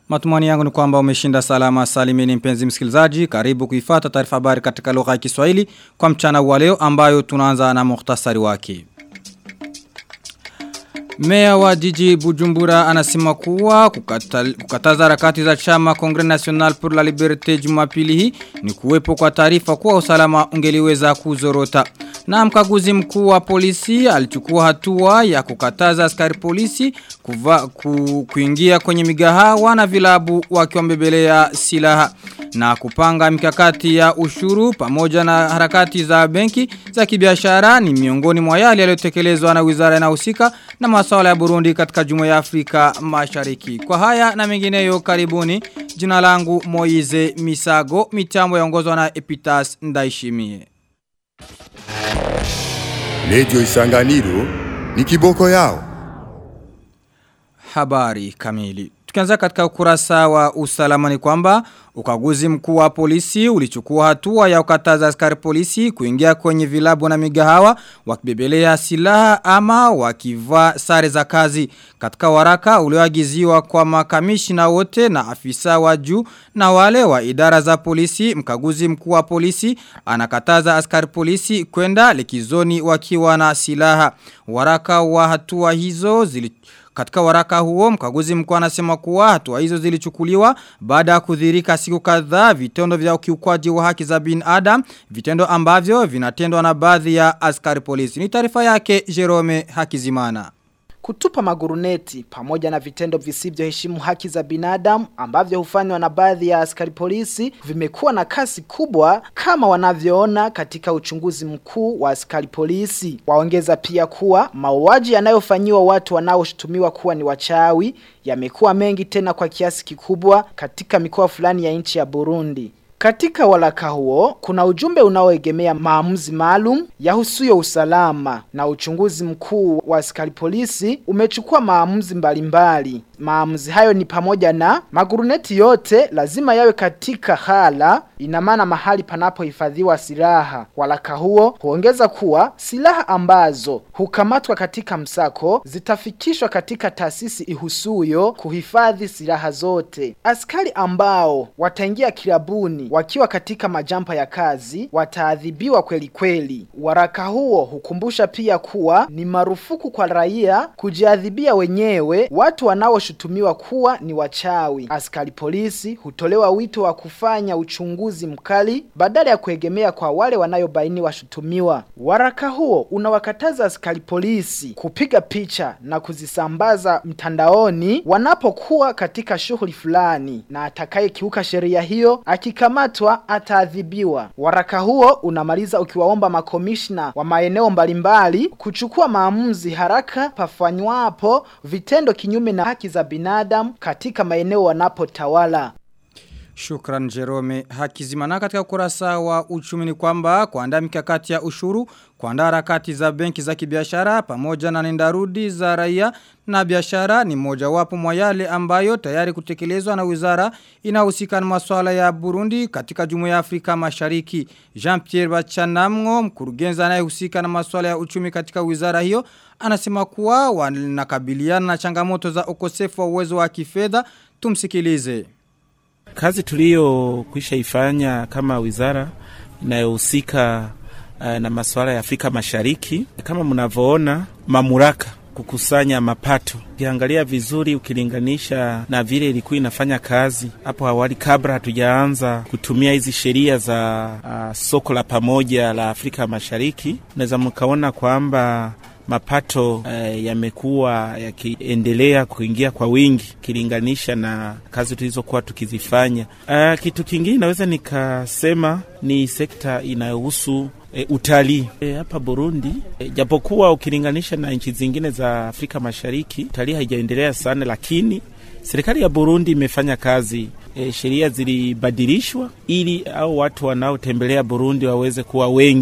Matumani yangu ni kwamba umeshinda salama salimini mpenzi msikilizaji. Karibu kuifata taarifa habari katika lugha ya Kiswahili kwa mchana wa leo ambayo tunaanza na muhtasari wake. Meya wa jiji Bujumbura anasema kuwa kukata, kukataza harakati za chama Congrès National pour la Liberté Jumapili hii ni kuwepo kwa taarifa kuwa usalama ungeliweza kuzorota. Na mkaguzi mkuu wa polisi alichukua hatua ya kukataza askari polisi kuva, ku, kuingia kwenye migahawa na vilabu wakiwambebelea silaha na kupanga mikakati ya ushuru pamoja na harakati za benki za kibiashara ni miongoni mwa yale yaliyotekelezwa na wizara inahusika na masuala ya Burundi katika Jumuiya ya Afrika Mashariki. Kwa haya na mengineyo karibuni, jina langu Moize Misago, mitambo yaongozwa na Epitas Ndaishimie. Lejo Isanganiro ni kiboko yao. Habari kamili. Tukianza katika ukurasa wa usalama ni kwamba ukaguzi mkuu wa polisi ulichukua hatua ya ukataza askari polisi kuingia kwenye vilabu na migahawa wakibebelea silaha ama wakivaa sare za kazi. Katika waraka ulioagiziwa kwa makamishina wote na afisa wa juu na wale wa idara za polisi, mkaguzi mkuu wa polisi anakataza askari polisi kwenda likizoni wakiwa na silaha. Waraka wa hatua hizo zili katika waraka huo mkaguzi mkuu anasema kuwa hatua hizo zilichukuliwa baada ya kudhirika siku kadhaa vitendo vya ukiukwaji wa haki za binadamu vitendo ambavyo vinatendwa na baadhi ya askari polisi. Ni taarifa yake Jerome Hakizimana. Kutupa maguruneti pamoja na vitendo visivyoheshimu haki za binadamu ambavyo hufanywa na baadhi ya askari polisi vimekuwa na kasi kubwa kama wanavyoona katika uchunguzi mkuu wa askari polisi. Waongeza pia kuwa mauaji yanayofanyiwa watu wanaoshutumiwa kuwa ni wachawi yamekuwa mengi tena kwa kiasi kikubwa katika mikoa fulani ya nchi ya Burundi. Katika walaka huo, kuna ujumbe unaoegemea maamuzi maalum yahusuyo usalama na uchunguzi mkuu wa askari polisi umechukua maamuzi mbalimbali. Maamuzi hayo ni pamoja na maguruneti yote lazima yawe katika hala ina maana mahali panapohifadhiwa silaha. Walaka huo huongeza kuwa silaha ambazo hukamatwa katika msako zitafikishwa katika taasisi ihusuyo kuhifadhi silaha zote. Askari ambao wataingia kilabuni wakiwa katika majampa ya kazi wataadhibiwa kweli kweli. Waraka huo hukumbusha pia kuwa ni marufuku kwa raia kujiadhibia wenyewe watu wanaoshutumiwa kuwa ni wachawi. Askari polisi hutolewa wito wa kufanya uchunguzi mkali badala ya kuegemea kwa wale wanayobaini washutumiwa. Waraka huo unawakataza askari polisi kupiga picha na kuzisambaza mtandaoni wanapokuwa katika shughuli fulani, na atakayekiuka sheria hiyo akikamatwa ataadhibiwa. Waraka huo unamaliza ukiwaomba makomishna wa maeneo mbalimbali kuchukua maamuzi haraka pafanywapo vitendo kinyume na haki za binadamu katika maeneo wanapotawala. Shukran Jerome Hakizimana katika ukurasa wa uchumi ni kwamba kuandaa mikakati ya ushuru, kuandaa harakati za benki za kibiashara pamoja na nendarudi za raia na biashara ni moja wapo mwa yale ambayo tayari kutekelezwa na wizara inahusika na masuala ya Burundi katika Jumuiya ya Afrika Mashariki. Jean-Pierre Bachanamgo, mkurugenzi anayehusika na masuala ya uchumi katika wizara hiyo, anasema kuwa wanakabiliana na changamoto za ukosefu wa uwezo wa kifedha. Tumsikilize. Kazi tulio kwisha ifanya kama wizara inayohusika uh, na masuala ya Afrika Mashariki, kama mnavyoona, mamlaka kukusanya mapato. Ukiangalia vizuri, ukilinganisha na vile ilikuwa inafanya kazi hapo awali, kabla hatujaanza kutumia hizi sheria za uh, soko la pamoja la Afrika Mashariki, unaweza mkaona kwamba mapato uh, yamekuwa yakiendelea kuingia kwa wingi ukilinganisha na kazi tulizokuwa tukizifanya. Uh, kitu kingine naweza nikasema ni sekta inayohusu E, utalii e, hapa Burundi e, japokuwa ukilinganisha na nchi zingine za Afrika Mashariki utalii haijaendelea sana, lakini serikali ya Burundi imefanya kazi e, sheria zilibadilishwa ili au watu wanaotembelea Burundi waweze kuwa wengi. Kwa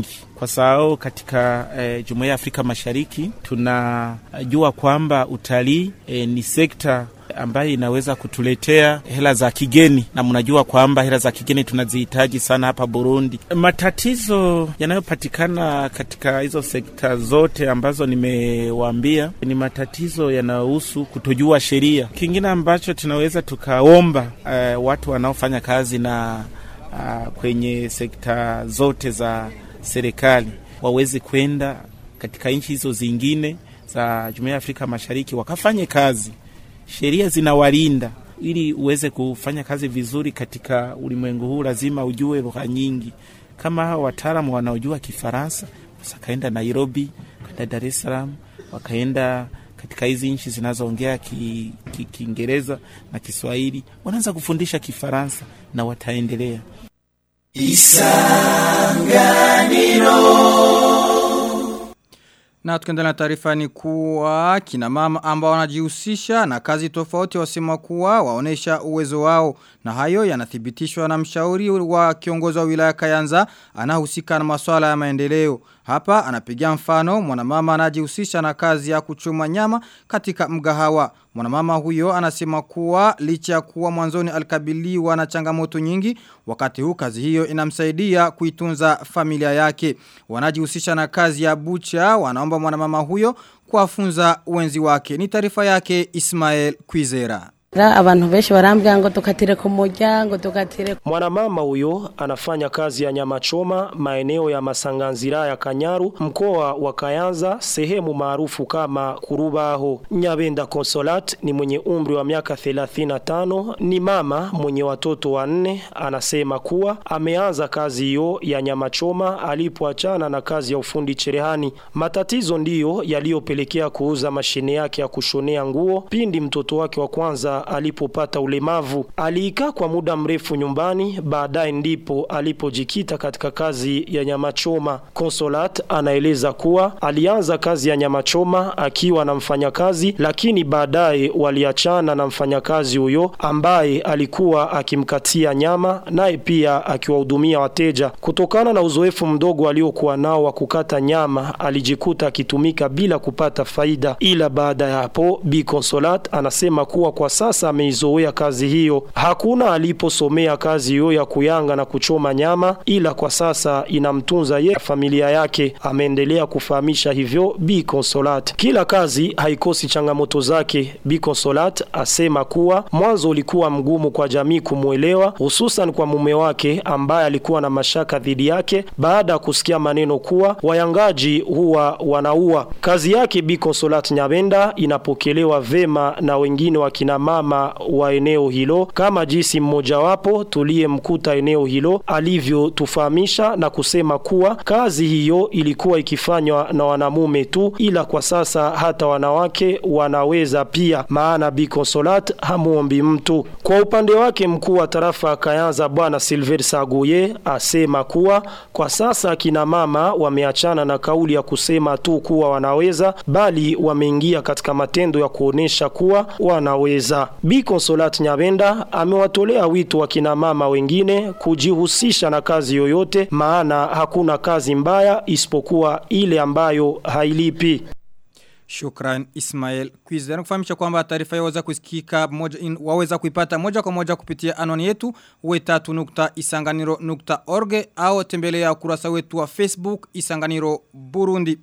kwa sababu katika e, Jumuiya ya Afrika Mashariki tunajua kwamba utalii e, ni sekta ambayo inaweza kutuletea hela za kigeni, na mnajua kwamba hela za kigeni tunazihitaji sana hapa Burundi. Matatizo yanayopatikana katika hizo sekta zote ambazo nimewaambia ni matatizo yanayohusu kutojua sheria. Kingine ambacho tunaweza tukaomba uh, watu wanaofanya kazi na uh, kwenye sekta zote za serikali waweze kwenda katika nchi hizo zingine za Jumuiya ya Afrika Mashariki wakafanye kazi sheria zinawalinda ili uweze kufanya kazi vizuri katika ulimwengu huu, lazima ujue lugha nyingi. Kama hawa wataalamu wanaojua Kifaransa, wakaenda Nairobi, wakaenda Dar es Salaam, wakaenda katika hizi nchi zinazoongea Kiingereza ki, ki na Kiswahili, wanaanza kufundisha Kifaransa na wataendelea. Isanganiro na tukiendelea na taarifa ni kuwa kina mama ambao wanajihusisha na kazi tofauti wasema kuwa waonesha uwezo wao na hayo yanathibitishwa na mshauri wa kiongozi wa wilaya Kayanza anahusika na masuala ya maendeleo. Hapa anapigia mfano mwanamama anajihusisha na kazi ya kuchuma nyama katika mgahawa. Mwanamama huyo anasema kuwa licha ya kuwa mwanzoni alikabiliwa na changamoto nyingi wakati huu kazi hiyo inamsaidia kuitunza familia yake. Wanajihusisha na kazi ya bucha wanaomba mwanamama huyo kuwafunza wenzi wake. Ni taarifa yake Ismael Kwizera. abantu benshi barambwira ngo tukatire ku muryango tukatire Mwanamama huyo anafanya kazi ya nyama choma maeneo ya Masanganzira ya Kanyaru mkoa wa Kayanza sehemu maarufu kama Kurubaho. Nyabenda Consolat ni mwenye umri wa miaka 35 ni mama mwenye watoto wanne anasema kuwa ameanza kazi hiyo ya nyama choma alipoachana na kazi ya ufundi cherehani. Matatizo ndiyo yaliyopelekea kuuza mashine yake ya kushonea nguo pindi mtoto wake wa kwanza alipopata ulemavu. Aliikaa kwa muda mrefu nyumbani, baadaye ndipo alipojikita katika kazi ya nyama choma. Consolat anaeleza kuwa alianza kazi ya nyama choma akiwa na mfanyakazi, lakini baadaye waliachana na mfanyakazi huyo ambaye alikuwa akimkatia nyama, naye pia akiwahudumia wateja. Kutokana na uzoefu mdogo aliokuwa nao wa kukata nyama, alijikuta akitumika bila kupata faida, ila baada ya hapo Bi Consolat anasema kuwa kwa sasa ameizoea kazi hiyo. Hakuna aliposomea kazi hiyo ya kuyanga na kuchoma nyama, ila kwa sasa inamtunza yeye familia yake. Ameendelea kufahamisha hivyo Bi Consolat. Kila kazi haikosi changamoto zake. Bi Consolat asema kuwa mwanzo ulikuwa mgumu kwa jamii kumwelewa, hususan kwa mume wake ambaye alikuwa na mashaka dhidi yake baada ya kusikia maneno kuwa wayangaji huwa wanaua. Kazi yake Bi Consolat Nyabenda inapokelewa vema na wengine wa kina mama wa eneo hilo kama jinsi mmojawapo tuliyemkuta eneo hilo alivyotufahamisha na kusema kuwa kazi hiyo ilikuwa ikifanywa na wanamume tu, ila kwa sasa hata wanawake wanaweza pia, maana Bi Consolat hamuombi mtu. Kwa upande wake mkuu wa tarafa ya Kayanza Bwana Silver Saguye asema kuwa kwa sasa kina mama wameachana na kauli ya kusema tu kuwa wanaweza, bali wameingia katika matendo ya kuonesha kuwa wanaweza. Bi Consolat Nyabenda amewatolea wito wa kina mama wengine kujihusisha na kazi yoyote, maana hakuna kazi mbaya isipokuwa ile ambayo hailipi. Shukran Ismail Kwizera. Kufahamisha kwamba taarifa yaweza kusikika moja in, waweza kuipata moja kwa moja kupitia anwani yetu we3.isanganiro.org au tembelea ukurasa wetu wa Facebook Isanganiro Burundi.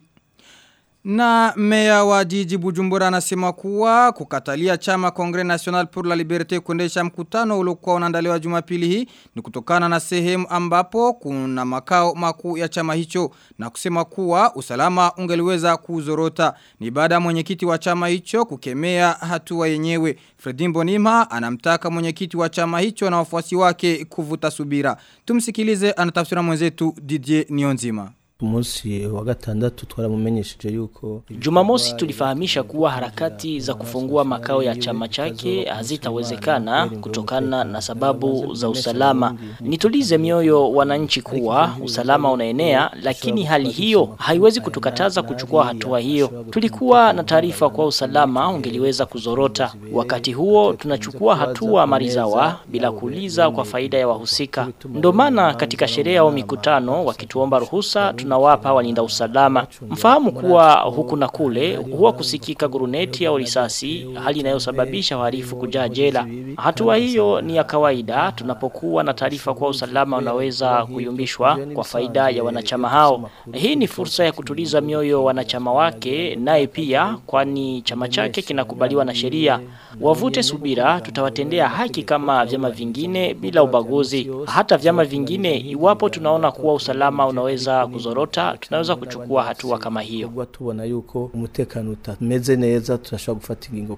Na meya wa jiji Bujumbura anasema kuwa kukatalia chama Congres National pour la Liberté kuendesha mkutano uliokuwa unaandaliwa Jumapili hii ni kutokana na sehemu ambapo kuna makao makuu ya chama hicho na kusema kuwa usalama ungeliweza kuzorota. Ni baada ya mwenyekiti wa chama hicho kukemea hatua yenyewe. Fredimbo Nima anamtaka mwenyekiti wa chama hicho na wafuasi wake kuvuta subira. Tumsikilize anatafsira mwenzetu Didier Nionzima munsi wa gatandatu twaramumenyesheje yuko Jumamosi tulifahamisha kuwa harakati za kufungua makao ya chama chake hazitawezekana kutokana na sababu za usalama. Nitulize mioyo wananchi kuwa usalama unaenea, lakini hali hiyo haiwezi kutukataza kuchukua hatua hiyo. Tulikuwa na taarifa kwa usalama ungeliweza kuzorota. Wakati huo tunachukua hatua marizawa bila kuuliza kwa faida ya wahusika. Ndio maana katika sherehe au mikutano wakituomba ruhusa tuna tunawapa walinda usalama. Mfahamu kuwa huku na kule huwa kusikika guruneti au risasi, hali inayosababisha wahalifu kujaa jela. Hatua hiyo ni ya kawaida tunapokuwa na taarifa kuwa usalama unaweza kuyumbishwa kwa faida ya wanachama hao. Hii ni fursa ya kutuliza mioyo wanachama wake naye pia kwani chama chake kinakubaliwa na sheria. Wavute subira tutawatendea haki kama vyama vingine bila ubaguzi. Hata vyama vingine iwapo tunaona kuwa usalama unaweza kuzorota tunaweza kuchukua hatua kama hiyo. Kuba tubona yuko umutekano utameze neza turashobora gufata ingingo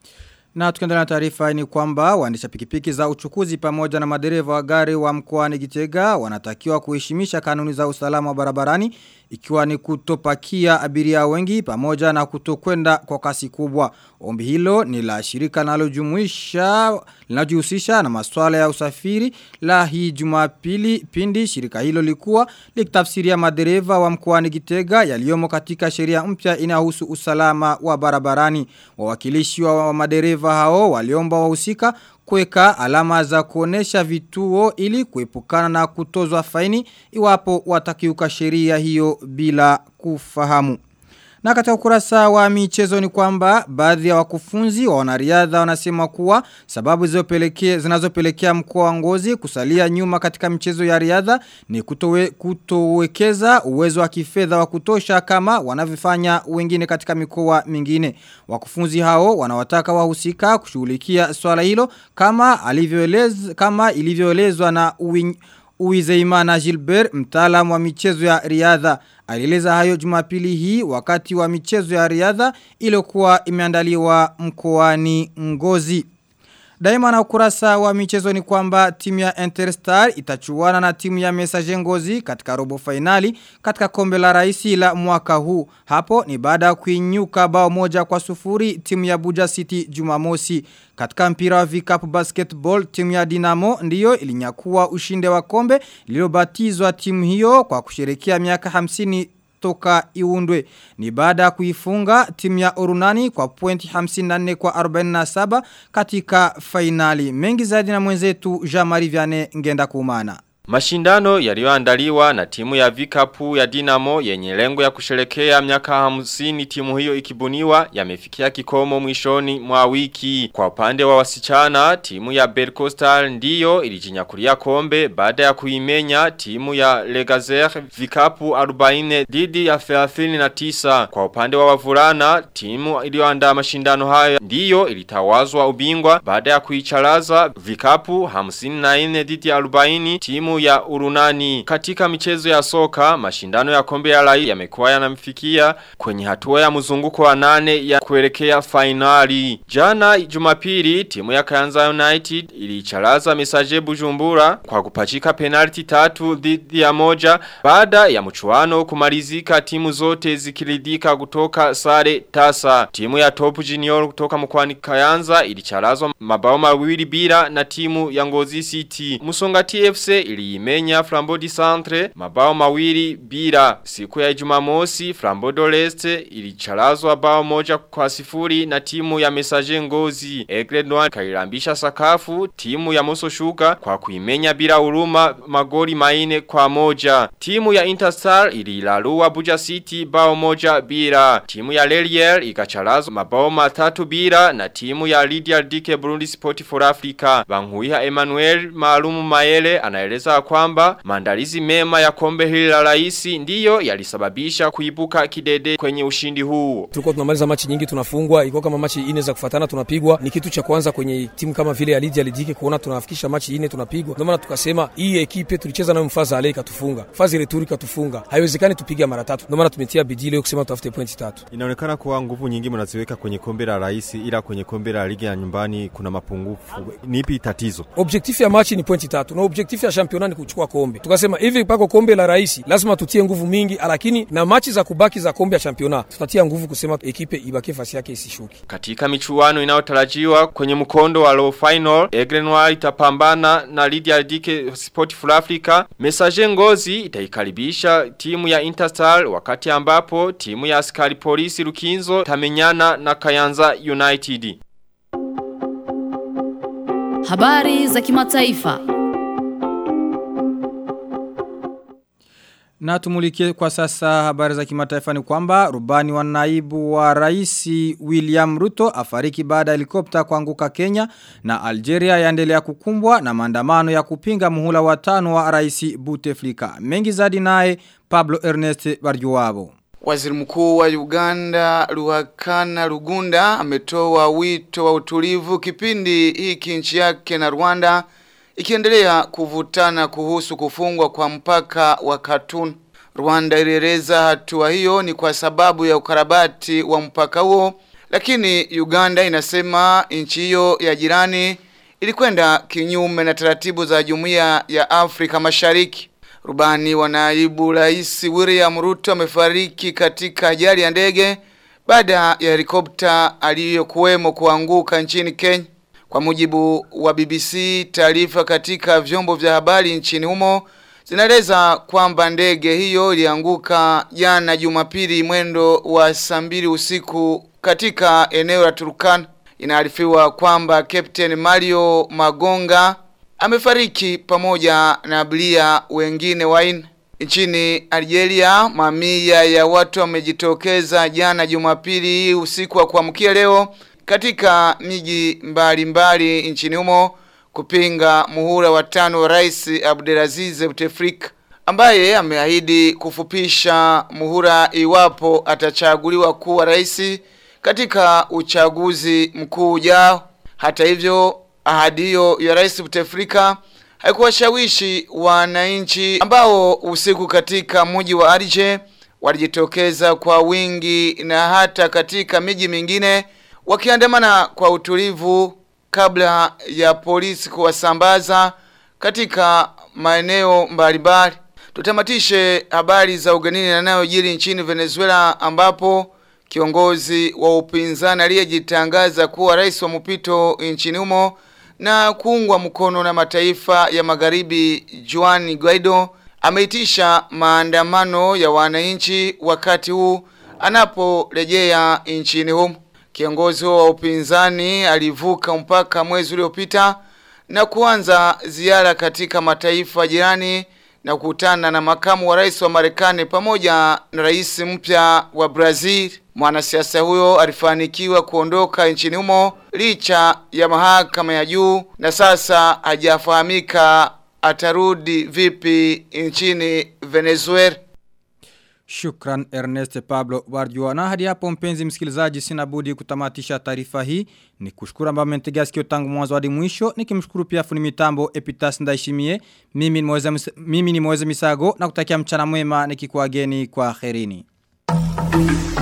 Na tukiendelea na taarifa ni kwamba waendesha pikipiki za uchukuzi pamoja na madereva wa gari wa mkoani Gitega wanatakiwa kuheshimisha kanuni za usalama wa barabarani ikiwa ni kutopakia abiria wengi pamoja na kutokwenda kwa kasi kubwa. Ombi hilo ni la shirika linalojumuisha linalojihusisha na masuala ya usafiri la hii Jumapili pindi shirika hilo likuwa likitafsiria madereva wa mkoani Gitega yaliyomo katika sheria mpya inayohusu usalama wa barabarani. Wawakilishi wa madereva hao waliomba wahusika kuweka alama za kuonesha vituo ili kuepukana na kutozwa faini iwapo watakiuka sheria hiyo bila kufahamu. Na katika ukurasa wa michezo ni kwamba baadhi ya wakufunzi wa wanariadha wanasema kuwa sababu zinazopelekea zinazopelekea mkoa wa Ngozi kusalia nyuma katika michezo ya riadha ni kutowe, kutowekeza uwezo wa kifedha wa kutosha kama wanavyofanya wengine katika mikoa mingine. Wakufunzi hao wanawataka wahusika kushughulikia swala hilo kama alivyoeleza kama ilivyoelezwa na uwin, Uizeimana Gilbert, mtaalamu wa michezo ya riadha. Alieleza hayo jumapili hii wakati wa michezo ya riadha iliyokuwa imeandaliwa mkoani Ngozi. Daima na ukurasa wa michezo ni kwamba timu ya Interstar itachuana na timu ya Messager Ngozi katika robo finali katika kombe la raisi la mwaka huu. Hapo ni baada ya kuinyuka bao moja kwa sufuri timu ya Buja City Jumamosi. Katika mpira wa vikapu basketball timu ya Dinamo ndiyo ilinyakua ushinde wa kombe lililobatizwa timu hiyo kwa kusherekea miaka 50 toka iundwe. Ni baada ya kuifunga timu ya Orunani kwa pointi 54 kwa 47 katika fainali. Mengi zaidi na mwenzetu Jean-Marie Vianney ngenda kumana. Mashindano yaliyoandaliwa na timu ya vikapu ya Dinamo yenye lengo ya kusherekea miaka hamsini timu hiyo ikibuniwa yamefikia kikomo mwishoni mwa wiki. Kwa upande wa wasichana, timu ya Berkostal ndiyo ilijinyakulia kombe baada ya kuimenya timu ya Legazer vikapu 40 dhidi ya 39. Kwa upande wa wavulana, timu iliyoandaa mashindano hayo ndiyo ilitawazwa ubingwa baada ya kuicharaza vikapu 54 dhidi ya 40 timu ya urunani. Katika michezo ya soka, mashindano ya kombe ya rai yamekuwa yanamfikia kwenye hatua ya mzunguko wa nane ya kuelekea finali. Jana jumapili, timu ya Kayanza United ilicharaza mesaje bujumbura kwa kupachika penalti tatu dhidi ya moja baada ya mchuano kumalizika timu zote zikiridika kutoka sare tasa. Timu ya Top Junior kutoka mkwani Kayanza ilicharazwa mabao mawili bila na timu ya Ngozi City. Musonga TFC iliimenya Flambodi Centre mabao mawili bila. Siku ya Jumamosi Flambodo Leste ilicharazwa bao moja kwa sifuri na timu ya Messager Ngozi. Egre Noir kailambisha sakafu timu ya Moso Sugar kwa kuimenya bila huruma magoli maine kwa moja. Timu ya Interstar ililalua Buja City bao moja bila. Timu ya Lelier ikacharazwa mabao matatu bila na timu ya Lydia Dike Burundi Sport for Africa. Banguiha Emmanuel Maalumu Maele anaeleza kwamba maandalizi mema ya kombe hili la raisi ndiyo yalisababisha kuibuka kidede kwenye ushindi huu. Tulikuwa tunamaliza machi nyingi tunafungwa, ilikuwa kama machi ine za kufuatana tunapigwa. Ni kitu cha kwanza kwenye timu kama vile ya Lydia Lidike kuona tunafikisha machi ine tunapigwa. Ndio maana tukasema hii ekipe tulicheza nayo mfaza ale ikatufunga. Fazi returi katufunga. Haiwezekani tupige mara tatu. Ndio maana tumetia bidii leo kusema tutafute pointi tatu. Inaonekana kuwa nguvu nyingi mnaziweka kwenye kombe la rais ila kwenye kombe la ligi ya nyumbani kuna mapungufu. Ni ipi tatizo? Objektifu ya machi ni pointi tatu na objektifu ya championnat ni kuchukua kombe. Tukasema hivi pako kombe la rais lazima tutie nguvu mingi, lakini na machi za kubaki za kombe ya championnat tutatia nguvu kusema ekipe ibaki fasi yake isishuki. Katika michuano inayotarajiwa kwenye mkondo wa low final, Egre Noir itapambana na Lydia Dike Sport for Africa. Messager Ngozi itaikaribisha timu ya Interstar wakati ambapo timu ya askari polisi Lukinzo tamenyana na Kayanza United. Habari za kimataifa. Na tumulikie kwa sasa habari za kimataifa ni kwamba rubani wa naibu wa raisi William Ruto afariki baada ya helikopta kuanguka Kenya na Algeria yaendelea kukumbwa na maandamano ya kupinga muhula wa tano wa raisi Bouteflika. Mengi zaidi naye Pablo Ernest Barjuwabo. Waziri mkuu wa Uganda Ruhakana Rugunda ametoa wito wa utulivu kipindi hiki nchi yake na Rwanda ikiendelea kuvutana kuhusu kufungwa kwa mpaka wa Katun. Rwanda ilieleza hatua hiyo ni kwa sababu ya ukarabati wa mpaka huo, lakini Uganda inasema nchi hiyo ya jirani ilikwenda kinyume na taratibu za Jumuiya ya Afrika Mashariki. Rubani wa naibu rais William Ruto amefariki katika ajali ya ndege baada ya helikopta aliyokuwemo kuanguka nchini Kenya. Kwa mujibu wa BBC, taarifa katika vyombo vya habari nchini humo zinaeleza kwamba ndege hiyo ilianguka jana Jumapili mwendo wa saa mbili usiku katika eneo la Turkana. Inaarifiwa kwamba Captain Mario Magonga amefariki pamoja na abiria wengine waine. Nchini Algeria, mamia ya watu wamejitokeza jana Jumapili usiku wa kuamkia leo katika miji mbalimbali nchini humo kupinga muhula wa tano wa Rais Abdelaziz Bouteflika ambaye ameahidi kufupisha muhula iwapo atachaguliwa kuwa rais katika uchaguzi mkuu ujao. Hata hivyo, ahadi hiyo ya Rais Bouteflika haikuwashawishi wananchi ambao usiku katika mji wa Alger walijitokeza kwa wingi na hata katika miji mingine wakiandamana kwa utulivu kabla ya polisi kuwasambaza katika maeneo mbalimbali. Tutamatishe habari za ugenini yanayojiri nchini Venezuela ambapo kiongozi wa upinzani aliyejitangaza kuwa rais wa mpito nchini humo na kuungwa mkono na mataifa ya magharibi Juan Guaido ameitisha maandamano ya wananchi wakati huu anaporejea nchini humo. Kiongozi wa upinzani alivuka mpaka mwezi uliopita na kuanza ziara katika mataifa jirani na kukutana na makamu wa rais wa Marekani pamoja na rais mpya wa Brazil. Mwanasiasa huyo alifanikiwa kuondoka nchini humo licha ya mahakama ya juu na sasa hajafahamika atarudi vipi nchini Venezuela. Shukran Ernest Pablo Barjua. Na hadi hapo mpenzi msikilizaji sina budi kutamatisha taarifa hii. Ni kushukuru ambao mmentegea sikio tangu mwanzo hadi mwisho. Nikimshukuru pia fundi mitambo Epitas Ndaishimie. Mimi ni Moze mimi ni Moze Misago na kutakia mchana mwema nikikuageni kwa kherini.